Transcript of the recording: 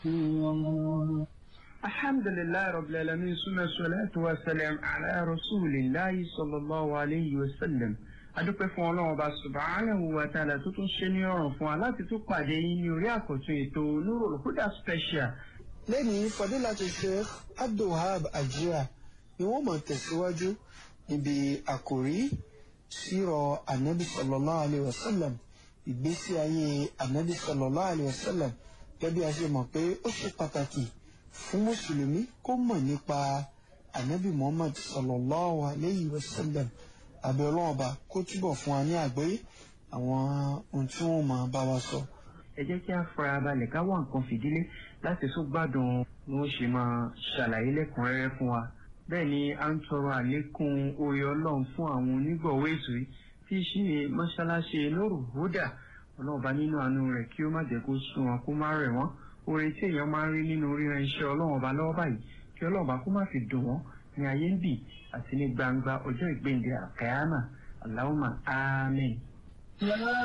الحمد لله رب العالمين ثم الصلاة والسلام على رسول الله صلى الله عليه وسلم adúpẹ́ fún ọlọ́run ọba subhanahu wa ta'ala tó tún ṣe ní ọ̀rùn fún wa láti tún pàdé yín ní orí àkọ́tún ètò Nurul Huda special. lẹ́yìn fadilatu sheikh abdulhab ajira ni wọ́n máa tẹ̀síwájú níbi àkòrí sírọ̀ anabi sallallahu alayhi wa sallam ìgbésí ayé anabi sallallahu alayhi wa sallam gẹ́gẹ́ bí a ṣe mọ̀ pé ó ṣe pàtàkì fún mùsùlùmí kó mọ̀ nípa anabi muhammad sallallahu alayhi wa sallam àbẹ̀ ọlọ́run ọba kó túbọ̀ fún wa ní àgbọ́yé àwọn ohun tí wọ́n máa bá wa sọ. ẹ jẹ́ kí a fara balẹ̀ ká wá nǹkan fìdílé láti tún gbádùn bí wọ́n ṣe máa ṣàlàyé lẹ́kùnrẹ́rẹ́ fún wa. bẹ́ẹ̀ ni a ń tọrọ àlékún oore ọlọ́run fún àwọn onígbọ̀wọ́ ètò yìí tí í ṣe mọ́ṣáláṣí Nurul Huda ọlọ́ọ̀bá nínú àánú rẹ̀ kí ó má jẹ́ kó sún wọn kó má rẹ̀ wọ́n oore tí èèyàn máa ń rí nínú ríran iṣẹ́ ọlọ́run ọba lọ́wọ́ báyìí kí ọlọ́run ọba kó má fi dùn wọ́n ní ayé ń bì àti ní gbangba ọjọ́ ìgbéǹde àkàyàmà Allahumma àmín.